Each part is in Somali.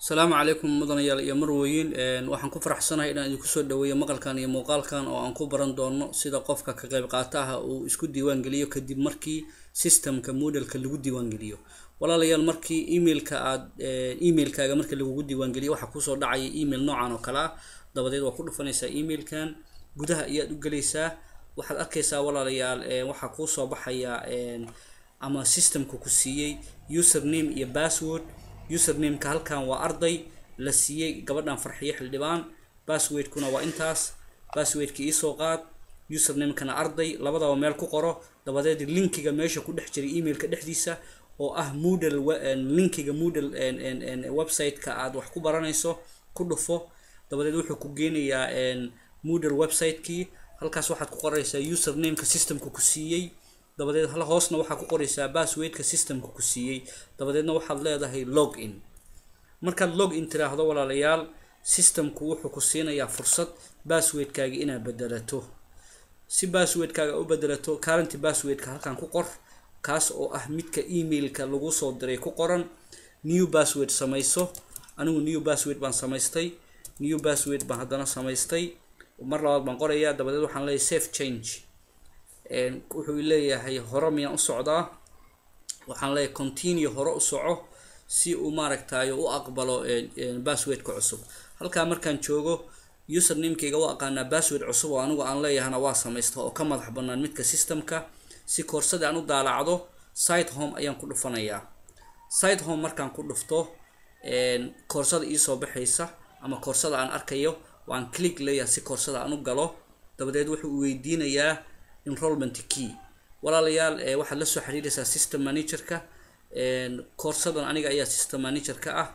asalaamu calaykum mudanayaal iyo marweyn waxaan ku faraxsanahay inaan idinku soo dhaweeyo maqalkan iyo muuqaalkan oo aan ku baran doono sida qofka ka qayb qaataha uu isku diiwaangeliyo kadib markii systemka moodalka lagu diiwaangeliyo walaalayaal markii emailka aad emailkaaga markii lagugu diiwaangeliyo waxaa kusoo dhacaya email noocan oo kale ah dabadeed waa ku dhufanaysaa emailkan gudaha ayaad u gelaysaa waxaad arkaysaa walaalayaal waxaa kuusoo baxaya ama systemka ku siiyey username iyo password usernameka halkan waa arday la siiyey gabadhan farxiyo xildhibaan passwordkuna waa intaas passwordka iisoo qaad usernamekana arday labadaba meel ku qoro dabadeed linkiga meesha ku dhex jiray emailka dhexdiisa oo ah moodal linkiga moodal website-ka aad wax ku baranayso ku dhufo dabadeed wuxuu ku geenayaa moodal website-kii halkaas waxaad ku qoraysaa usernameka systemka ku siiyey dabadeed hal hoosna waxaa ku qoraysaa passwordka systemka ku siiyey dabadeedna waxaad leedahay log in markaad log in tiraahdo walaalayaal systemku wuxuu ku siinayaa fursad passwordkaaga inaad bedelato si passwordkaaga u bedelato current passwordka halkan ku qor kaas oo ah midka emailka lagu soo diray ku qoran new password samayso anigu new password baan samaystay new password baan haddana samaystay mar labaad baan qorayaa dabadeed waxaan leeyahay safe change wuxuu leeyahay hore miyaan u socdaa waxaan leeyahay continue hore u soco si uu maaragtayo u aqbalo passwordka cusub halkaa markaan joogo usernamekeyga u aqaanaa password cusub oo anigu aan leeyahana waa samaysta oo ka madax banaan midka systemka si koorsada aan u daalacdo site home ayaan ku dhufanayaa site home markaan ku dhufto koorsada iisoo baxaysa ama koorsada aan arkayo waan click leeyahay si koorsada aan u galo dabadeed wuxuu weydiinayaa enrollment key walaalayaal waxaad la soo xiriiraysaa system managerka koorsadan aniga ayaa system managerka ah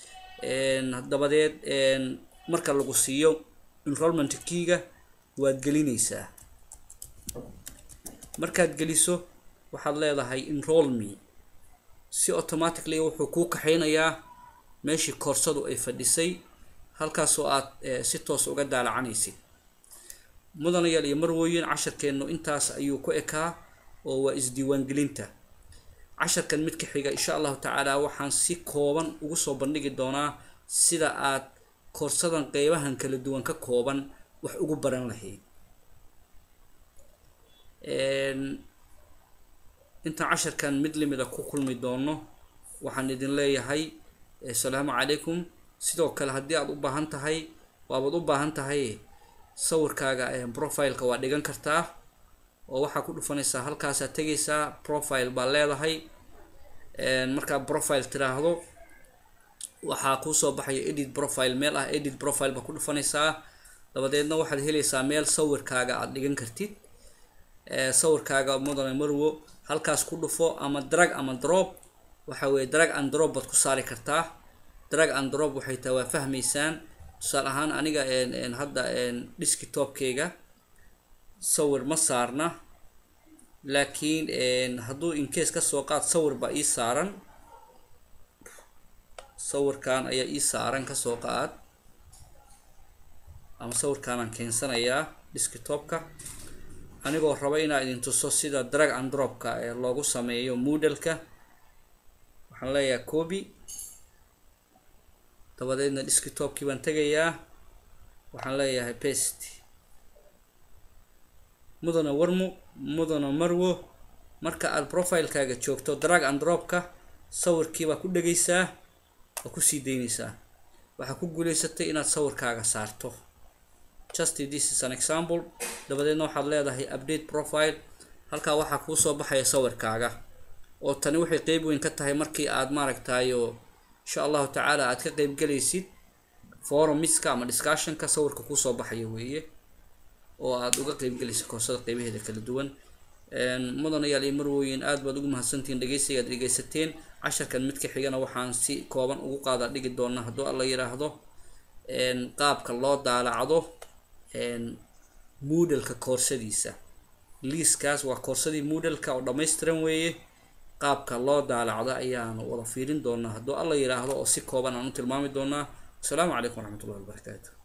dabadeed marka lagu siiyo enrollment keyga waad gelinaysaa markaad geliso waxaad leedahay enroll me si automatically wuxuu kuu kaxaynayaa meeshii koorsadu ay fadhisay halkaasoo aad si toos uga daalacanaysid mudanayaal iyo marwooyin casharkeennu intaas ayuu ku ekaa oo waa isdiiwaangelinta casharkan mid ka xiga insha allahu tacaala waxaan si kooban ugu soo bandhigi doonaa sida aad koorsadan qeybahan kala duwan ka kooban wax ugu baran lahayd intaan casharkan mid limida ku kulmi doono waxaan idin leeyahay asalaamu calaykum sidoo kale haddii aad u baahan tahay waabaad u baahan tahay sawirkaaga profileka waa dhigan kartaa oo waxaa ku dhufanaysaa halkaasaa tegaysaa profile baa leedahay markaa profile tiraahdo waxaa kuusoo baxaya edit profile meel ah edit profile baa ku dhufanaysaa dabadeedna waxaad helaysaa meel sawirkaaga aada dhigan kartid sawirkaaga mudane marwo halkaas ku dhufo ama drag ama drop waxa weye drag and drop baad ku saari kartaa drag and drop waxay tahay waa fahmaysaan tusaale ahaan aniga hadda desktopkeyga sawir ma saarna laakiin hadduu incase kasoo qaad sawir baa ii saaran sawirkan ayaa ii saaran kasoo qaad ama sawirkaanaan keensanayaa desktopka anigoo raba inaa idin tuso sida drag and dropka ee loogu sameeyo moodalka waxaan leeyahay copy dabadeedna desktopkii baan tegayaa waxaan leeyahay best mudana warmo mudana marwo marka aad profilekaaga joogto drag and dropka sawirkiibaa ku dhegaysaa waa kusii daynaysaa waxaa ku guulaysatay inaad sawirkaaga saarto just this is an example dabadeedna waxaad leedahay update profile halkaa waxaa kuusoo baxaya sawirkaaga oo tani waxay qeyb weyn ka tahay markii aad maaragtayo insha allahu tacaala aad ka qeybgelaysid forumiska ama discussionka sawirka kuusoo baxaya weeye oo aada uga qeybgelaysid koorsada qeybaheeda kala duwan mudanayaal iyo marwooyin aad baad ugu mahadsantihiin dhegeysiga aad dhegeysateen casharkan mid ka xigana waxaan si kooban ugu qaada dhigi doonaa hadduu alla yiraahdo qaabka loo daalacdo moodalka koorsadiisa liiskaas waa koorsadii moodalka oo dhammaystiran weeye qaabka loo daalacdo ayaanu wada fiirin doonaa hadduu alla yiraahdo oo si kooban aan u tilmaami doonaa asalaamu calaykum waraxmatullahi wabarakaatu